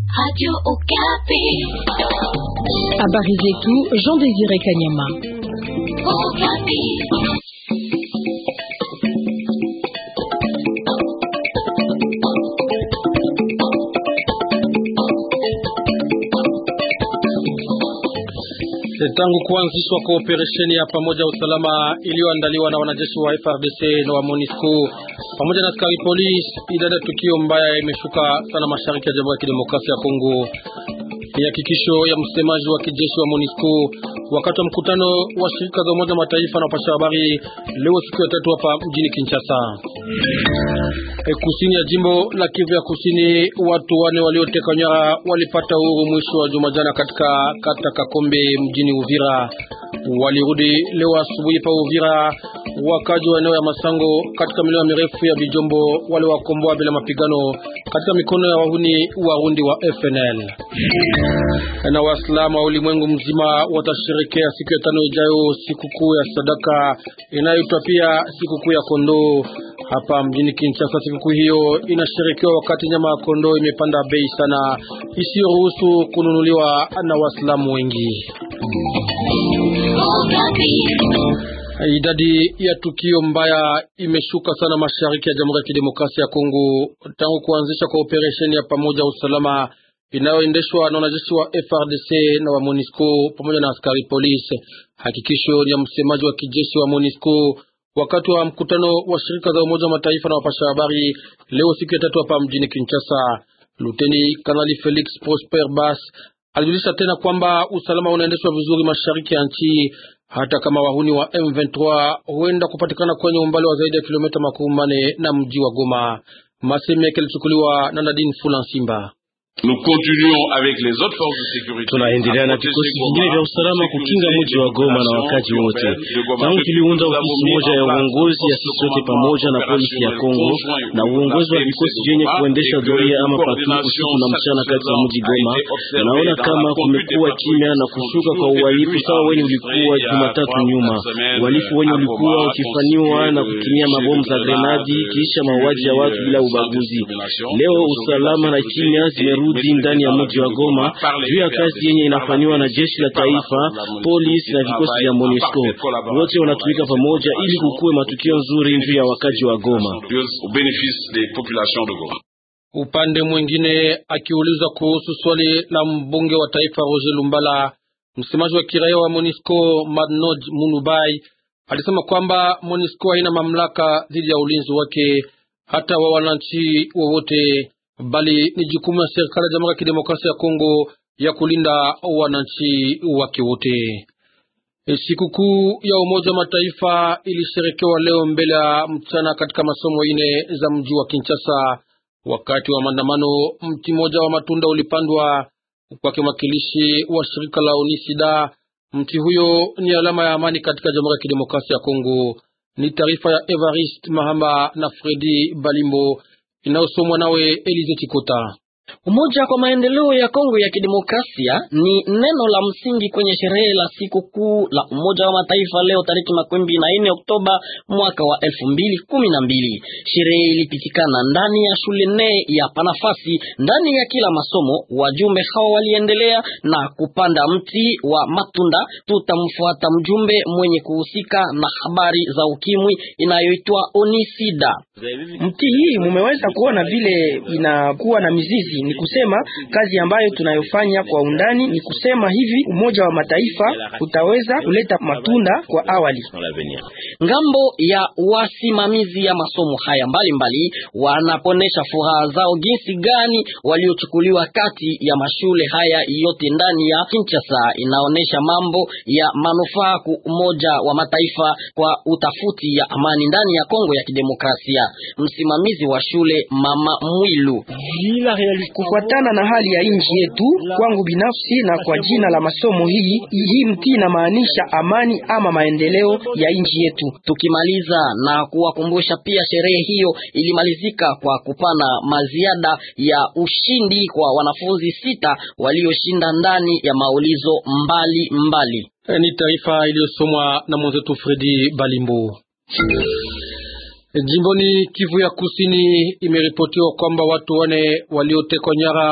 Habari zetu Jean Désiré Kanyama. Tangu kuanzishwa kwa operesheni ya pamoja usalama iliyoandaliwa na wanajeshi wa FRDC na wa MONUSCO pamoja na askari polisi, idadi ya tukio mbaya imeshuka sana mashariki ya Jamhuri ya Kidemokrasia ya Kongo. Ni hakikisho ya msemaji wa kijeshi wa MONUSCO wakati wa mkutano wa shirika za Umoja Mataifa na wapasha habari leo siku ya tatu hapa mjini Kinshasa. E, kusini ya jimbo la Kivu ya Kusini, watu wane walioteka nyara walipata uhuru mwisho wa juma jana katika kata Kakombe mjini Uvira. Walirudi leo asubuhi pa Uvira. Wakaji wa eneo ya Masango katika milima mirefu ya Bijombo wale wakomboa bila mapigano katika mikono ya wahuni warundi wa FNL. Na Waislamu wa ulimwengu mzima watasherekea siku ya tano ijayo sikukuu ya sadaka inayoitwa pia sikukuu ya kondoo hapa mjini Kinshasa. Sikukuu hiyo inasherekewa wakati nyama ya kondoo imepanda bei sana isiyoruhusu kununuliwa na Waislamu wengi. Idadi ya tukio mbaya imeshuka sana mashariki ya Jamhuri ya Kidemokrasia ya Kongo tangu kuanzisha kwa operesheni ya pamoja usalama inayoendeshwa na wanajeshi wa FRDC na wa MONUSCO pamoja na askari polisi. Hakikisho ya msemaji wa kijeshi wa MONUSCO wakati wa mkutano wa shirika za Umoja wa Mataifa na wapasha habari leo siku ya tatu hapa mjini Kinshasa. Luteni Kanali Felix Prosper Bas alijulisha tena kwamba usalama unaendeshwa vizuri mashariki ya nchi hata kama wahuni wa M23 huenda kupatikana kwenye umbali wa zaidi ya kilomita makumi mane na mji wa Goma. Masemi yake yalichukuliwa na Nadine Fulansimba. Tunaendelea na vikosi vingine vya usalama kukinga mji wa Goma na wakaji wote. Tangu tuliunda ofisi moja ya uongozi ya sisi sote pamoja na polisi ya Kongo na uongozi wa vikosi vyenye kuendesha doria ama patu usiku na mchana kati ya mji Goma, naona kama kumekuwa kimya na kushuka kwa uhalifu sawa wenye ulikuwa Jumatatu nyuma. Uhalifu wenye ulikuwa ukifanywa na kutumia mabomu za grenadi kisha mauaji ya watu bila ubaguzi. Leo usalama na kimya zimerudi rudi ndani ya mji wa Goma juu ya kazi yenye inafanywa na jeshi la taifa, polisi na vikosi vya MONUSCO. Wote wanatumika pamoja ili kukuwe matukio nzuri juu ya wakaji wa Goma. Upande mwingine, akiulizwa kuhusu swali la mbunge wa taifa Roger Lumbala, msemaji wa kiraia wa MONUSCO Madnoj Munubai alisema kwamba MONUSCO haina mamlaka dhidi ya ulinzi wake hata wa wananchi wowote bali ni jukumu ya serikali ya Jamhuri ya Kidemokrasia ya Kongo ya kulinda wananchi wake wote. E, sikukuu ya Umoja wa Mataifa ilisherekewa leo mbele ya mchana katika masomo ine za mji wa Kinshasa. Wakati wa maandamano, mti mmoja wa matunda ulipandwa kwake mwakilishi wa shirika la Unisida. Mti huyo ni alama ya amani katika Jamhuri ya Kidemokrasia ya Kongo. Ni taarifa ya Evariste Mahamba na Fredi Balimbo inayosomwa nawe Elize Chikota. Umoja kwa maendeleo ya Kongo ya Kidemokrasia ni neno la msingi kwenye sherehe la siku kuu la Umoja wa Mataifa leo tariki makumi na nne Oktoba mwaka wa elfu mbili kumi na mbili. Sherehe ilipitikana ndani ya shule nne ya panafasi ndani ya kila masomo. Wajumbe hawa waliendelea na kupanda mti wa matunda. Tutamfuata mjumbe mwenye kuhusika na habari za ukimwi inayoitwa Onisida. Mti hii mumeweza kuona vile inakuwa na mizizi ni kusema kazi ambayo tunayofanya kwa undani, ni kusema hivi Umoja wa Mataifa utaweza kuleta matunda kwa awali. Ngambo ya wasimamizi ya masomo haya mbalimbali wanaponesha furaha zao jinsi gani waliochukuliwa kati ya mashule haya yote ndani ya Kinshasa. Inaonesha mambo ya manufaa ku Umoja wa Mataifa kwa utafuti ya amani ndani ya Kongo ya Kidemokrasia. Msimamizi wa shule Mama Mwilu Kufuatana na hali ya nchi yetu, kwangu binafsi na kwa jina la masomo hii, hii mti inamaanisha amani ama maendeleo ya nchi yetu. Tukimaliza na kuwakumbusha pia, sherehe hiyo ilimalizika kwa kupana maziada ya ushindi kwa wanafunzi sita walioshinda ndani ya maulizo mbali mbali. E, ni taarifa iliyosomwa na mwenzetu Fredi Balimbo. Jimboni Kivu ya Kusini imeripotiwa kwamba watu wane waliotekwa nyara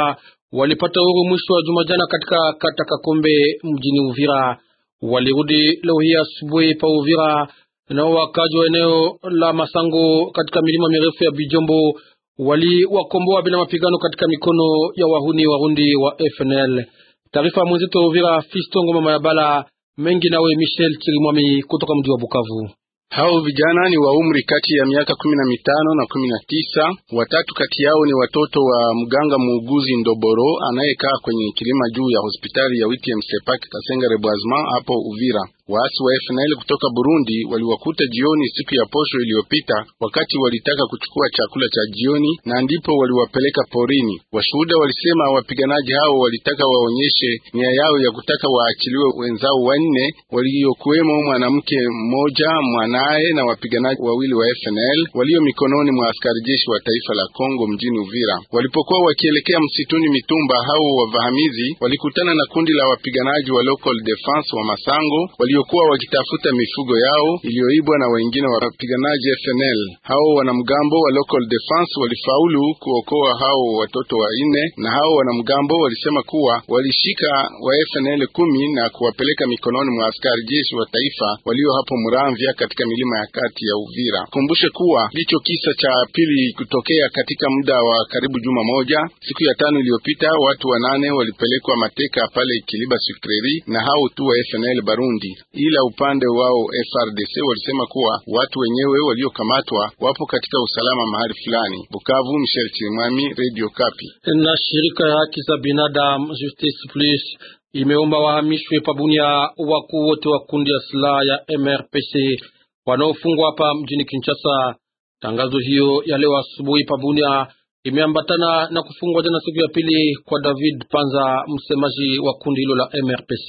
walipata uhuru mwisho wa juma jana katika kata Kakombe mjini Uvira. Walirudi leo hii asubuhi pa Uvira, nao wakaji wa eneo la Masango katika milima mirefu ya Bijombo waliwakomboa bila mapigano katika mikono ya wahuni warundi wa FNL. Taarifa ya mwenzetu wa Uvira, Fisto Ngoma Mayabala mengi nawe Michel Chirimwami kutoka mji wa Bukavu. Hao vijana ni wa umri kati ya miaka kumi na mitano na kumi na tisa. Watatu kati yao ni watoto wa mganga muuguzi Ndoboro anayekaa kwenye kilima juu ya hospitali ya WTM Sepak Kasenga Reboisement hapo Uvira. Waasi wa FNL kutoka Burundi waliwakuta jioni siku ya posho iliyopita, wakati walitaka kuchukua chakula cha jioni, na ndipo waliwapeleka porini. Washuhuda walisema wapiganaji hao walitaka waonyeshe nia yao ya kutaka waachiliwe wenzao wanne waliokuwemo mwanamke mmoja, mwanaye na wapiganaji wawili wa FNL walio mikononi mwa askari jeshi wa taifa la Kongo mjini Uvira. Walipokuwa wakielekea msituni Mitumba, hao wavahamizi walikutana na kundi la wapiganaji wa Local Defense wa Masango waliokuwa wakitafuta mifugo yao iliyoibwa na wengine wa wapiganaji FNL. Hao wanamgambo wa Local Defense walifaulu kuokoa hao watoto wanne, na hao wanamgambo walisema kuwa walishika wa FNL kumi na kuwapeleka mikononi mwa askari jeshi wa taifa walio hapo Muramvya katika milima ya kati ya Uvira. Kumbushe kuwa ndicho kisa cha pili kutokea katika muda wa karibu juma moja. Siku ya tano iliyopita watu wanane walipelekwa mateka pale Kiliba Sukreri na hao tu wa FNL Barundi ila upande wao FRDC walisema kuwa watu wenyewe waliokamatwa wapo katika usalama mahali fulani. Bukavu, Michel Chirimwami, Radio Kapi. Na shirika ya haki za binadamu Justice Plus imeomba wahamishwe pabunia wakuu wote wa kundi ya silaha ya MRPC wanaofungwa hapa mjini Kinshasa. Tangazo hiyo ya leo asubuhi pabunia imeambatana na kufungwa jana siku ya pili kwa David Panza, msemaji wa kundi hilo la MRPC.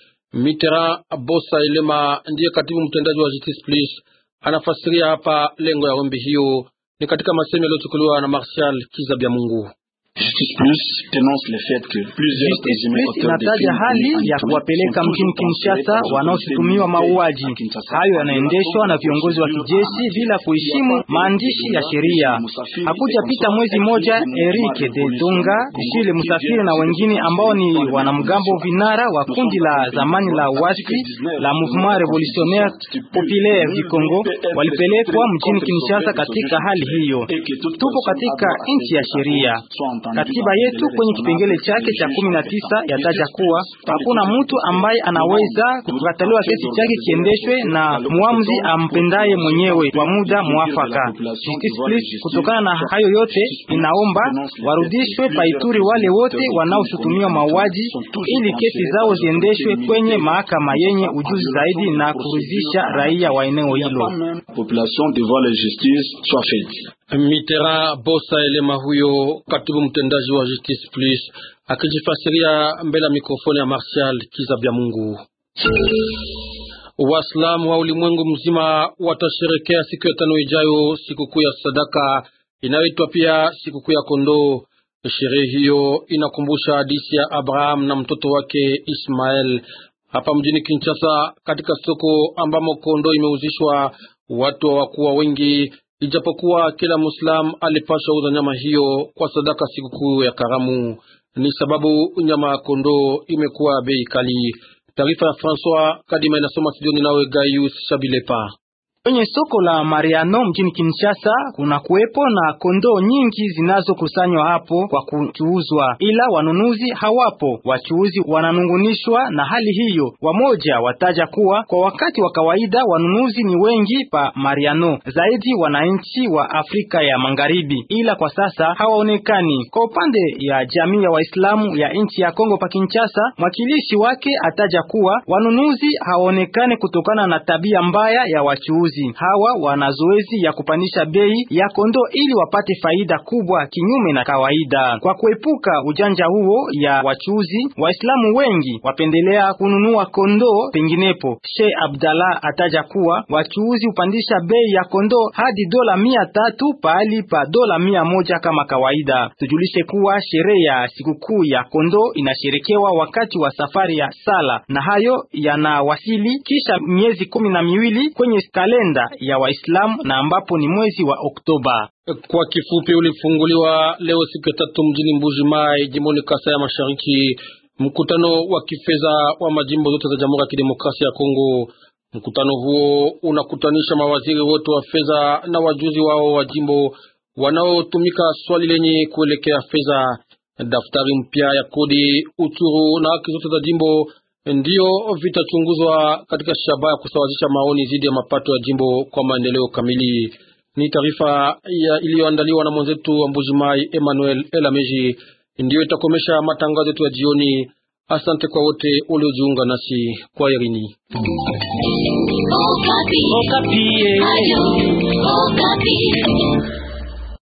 Mitera Bosa Elema ndiye katibu mtendaji wa Justice Plus, anafasiria hapa lengo ya ombi hiyo ni katika masemo yaliyochukuliwa na Marshal Kizabya Mungu. Justice Plus dénonce le fait que plusieurs présumés auteurs de inataja crimes hali ya kuwapeleka mjini Kinshasa wanaoshutumiwa mauaji. Hayo yanaendeshwa na viongozi wa kijeshi bila kuheshimu maandishi ya sheria. Hakujapita mwezi moja, Eric de Donga, Jules Musafiri na wengine ambao ni wanamgambo vinara wa kundi la zamani la wasi la Mouvement Revolutionnaire Populaire du Congo walipelekwa mjini Kinshasa katika hali hiyo. Tupo katika nchi ya sheria. Katiba yetu kwenye kipengele chake cha kumi na tisa yataja kuwa hakuna mtu ambaye anaweza kukataliwa kesi chake kiendeshwe na muamuzi ampendaye mwenyewe kwa muda mwafaka. Justice Plus, kutokana na hayo yote, inaomba warudishwe paituri wale wote wanaoshutumiwa mauaji ili kesi zao ziendeshwe kwenye mahakama yenye ujuzi zaidi na kuridhisha raia wa eneo hilo. population devant la justice soit faite. Mitera Bosa Elema, huyo katibu mtendaji wa Justice Plus, akijifasiria mbele ya mikrofoni ya Martial Kizabya Mungu. Waislamu wa ulimwengu mzima watasherekea siku ya tano ijayo sikukuu ya sadaka inayoitwa pia sikukuu ya kondoo. Sherehe hiyo inakumbusha hadithi ya Abraham na mtoto wake Ismael hapa mjini Kinshasa, katika soko ambamo kondoo imeuzishwa. Watu hawakuwa wengi, ijapokuwa kila Muislam alipaswa uza nyama hiyo kwa sadaka sikukuu ya karamu. Ni sababu nyama ya kondoo imekuwa bei kali. Taarifa ya François Kadima inasoma studioni nawe Gaius Shabilepa. Kwenye soko la Mariano mjini Kinshasa kuna kuwepo na kondoo nyingi zinazokusanywa hapo kwa kuchuuzwa, ila wanunuzi hawapo. Wachuuzi wananungunishwa na hali hiyo. Wamoja wataja kuwa kwa wakati wa kawaida wanunuzi ni wengi pa Mariano, zaidi wananchi wa Afrika ya Magharibi, ila kwa sasa hawaonekani. Kwa upande ya jamii ya Waislamu ya nchi ya Kongo pa Kinshasa, mwakilishi wake ataja kuwa wanunuzi hawaonekani kutokana na tabia mbaya ya wachuuzi hawa wana zoezi ya kupandisha bei ya kondoo ili wapate faida kubwa kinyume na kawaida. Kwa kuepuka ujanja huo ya wachuuzi, Waislamu wengi wapendelea kununua kondoo penginepo. Sheikh Abdallah ataja kuwa wachuuzi hupandisha bei ya kondoo hadi dola mia tatu pahali pa dola mia moja kama kawaida. Tujulishe kuwa sherehe ya sikukuu ya kondoo inasherekewa wakati wa safari ya sala, na hayo yanawasili kisha miezi kumi na miwili kwenye kalenda kenda ya Waislamu na ambapo ni mwezi wa Oktoba. Kwa kifupi, ulifunguliwa leo siku ya tatu mjini Mbuji Mai, jimboni Kasai ya Mashariki, mkutano wa kifedha wa majimbo zote za Jamhuri ya Kidemokrasia ya Kongo. Mkutano huo unakutanisha mawaziri wote wa fedha na wajuzi wao wa jimbo wanaotumika swali lenye kuelekea fedha. Daftari mpya ya kodi, uchuru na haki zote za jimbo ndiyo vitachunguzwa katika shabaha ya kusawazisha maoni dhidi ya mapato ya jimbo kwa maendeleo kamili. Ni taarifa iliyoandaliwa na mwenzetu wa Mbujimai Emmanuel Elameji. Ndiyo itakomesha matangazo yetu ya jioni. Asante kwa wote waliojiunga nasi kwa Irini. Okapi. Okapi.